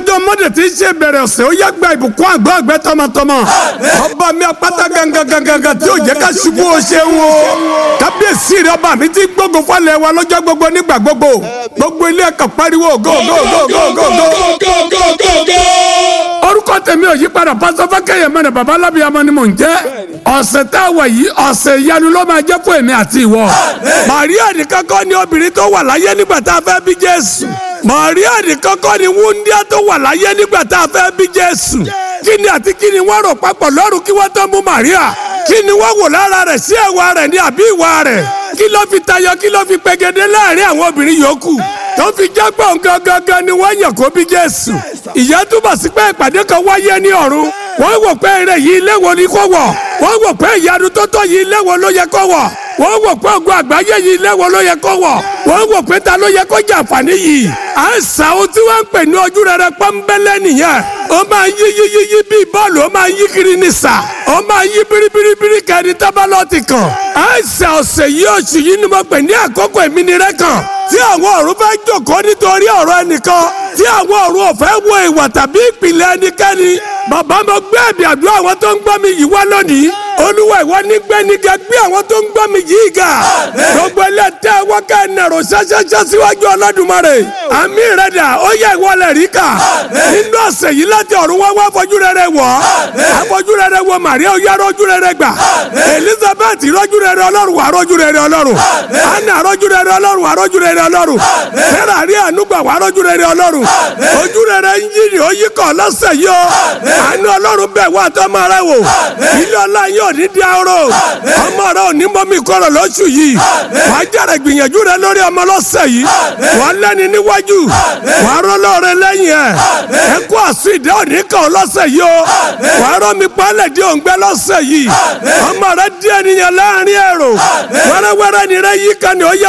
ọjọ́ mọ́dé tí í ṣe bẹ̀rẹ̀ ọ̀sẹ̀ ó yá gba ìbùkún àgbọ̀ àgbẹ̀ tọmọtọmọ ọba mi apáta gangan tí ò jẹ́ ká ṣubú o ṣeun o kábíyèsí rẹ ọba mi ti gbógun fọlẹ̀ wa lọ́jọ́ gbogbo nígbà gbogbo gbogbo ilé ẹ̀kọ́ pariwo go go go go go go orúkọ tèmi ò yí padà pásọ fákẹyẹ mẹrẹ baba alábíyamọ ni mò ń jẹ ọ̀sẹ̀ tá a wà yìí ọ̀sẹ̀ ìyanu ló máa jẹ́ fún èmi àti ìwọ Màríà nìkan kọ́ ni obìnrin tó wà láyé nígbà tá a fẹ́ bí Jésù Màríà nìkan kọ́ ni wúndíá tó wà láyé nígbà tá a fẹ́ bí Jésù kí ni àti kí ni wọ́n rò papọ̀ lọ́rùn kí wọ́n tó mú Màríà kí ni wọ́n wò lára rẹ̀ sí ẹ̀wà rẹ̀ ní àbí ìwà rẹ̀ kí ló fi tayọ kí ló fi pegedé láàrin àwọn obìnrin yòókù tó fi jágbọ́n gangan ni wọ́n yàn kó bí Jésù ìyẹn túbọ̀ sí pé ìpàdé kan wáyé ní ọ̀run wọ́n wò pé eré yìí ilé wo ni kò wọ̀ wọ́n wò pé ìyanu tó tọ́ yìí ilé wo ló yẹ kó wọ̀ wọ́n wò pé ògùn àgbáyé yìí ilé wo ló yẹ kó wọ̀ wọ́n wò pé ta ló yẹ kó jẹ àǹfààní yìí à ń sa ohun tí wọ́n ń pè ní ojú rere pọ́nbẹ́lẹ́ nìyẹn ó máa yí yí yí yí bíi bọ́ọ̀lù ó máa yí kiri ní sà ó máa yí biribiribiri kẹ́ni tábàlọ́ọ̀tì kan à ń sa ọ̀sẹ̀ yìí oṣù yìí ni mo pè ní àkókò ìmínirẹ́ kan tí àwọn ọ̀run fẹ́ jókòó nítorí ọ̀rọ̀ ẹnìkan tí àwọn ọ̀run ò fẹ́ wo ìwà tàbí ìpìlẹ̀ ẹnikẹ́ni bàbá mo gbé ẹ̀bì àdúrà àwọn tó ń gbọ́ mi yìí wá lónìí olúwa ìwọ ní gbẹ́nigẹ gbé àwọn tó ń gbọ́ mi yìí ga gbogbo ẹlẹ́tẹ̀ wọ́kẹ́ ẹnẹ̀rọ ṣáṣáṣá síwájú ọlọ́dúnmọ́rẹ̀ àmì rẹ̀ dà ó yẹ ìwọ lẹ̀ rí kà nínú ọ̀sẹ̀ yìí láti ọ̀run wá wá fojú rere wọ̀ àfojú rere wọ Màríà ó yá rọ́jú rere gbà Elizabeth rọ́jú rere ọlọ́run wà rọ́jú rere ọlọ́run Anna rọ́jú rere ọlọ́run wà rọ́jú rere ọlọ́run Sarah rí ànúgbà wà rọ́jú rere ọlọ́run ojú rere ń yí ni ó yí kọ́ lọ́sẹ̀ yìí ó àánú ọlọ́run bẹ̀ wá tọ́mọ rẹ wò ilé ọlá yìí ò ní di arọ ọmọ rẹ ò ní mọ́mí kọ́rọ̀ lóṣù yìí wàá jẹ́rẹ̀ gbìyànjú rẹ lórí ọmọ lọ́sẹ̀ yìí wàá lẹ́ni níwájú wàá rọ́lọ́ rẹ lẹ́yìn ẹ̀ ẹ kó àsùn ìdẹ́ òní kan lọ́sẹ̀ yìí o wàá rọ́ mi pálẹ̀ di òǹgbẹ́ lọ́sẹ̀ yìí ọmọ rẹ di ènìyàn láàrin èrò wẹ́rẹ́wẹ́rẹ́ ni rẹ yí kan ni ó yẹ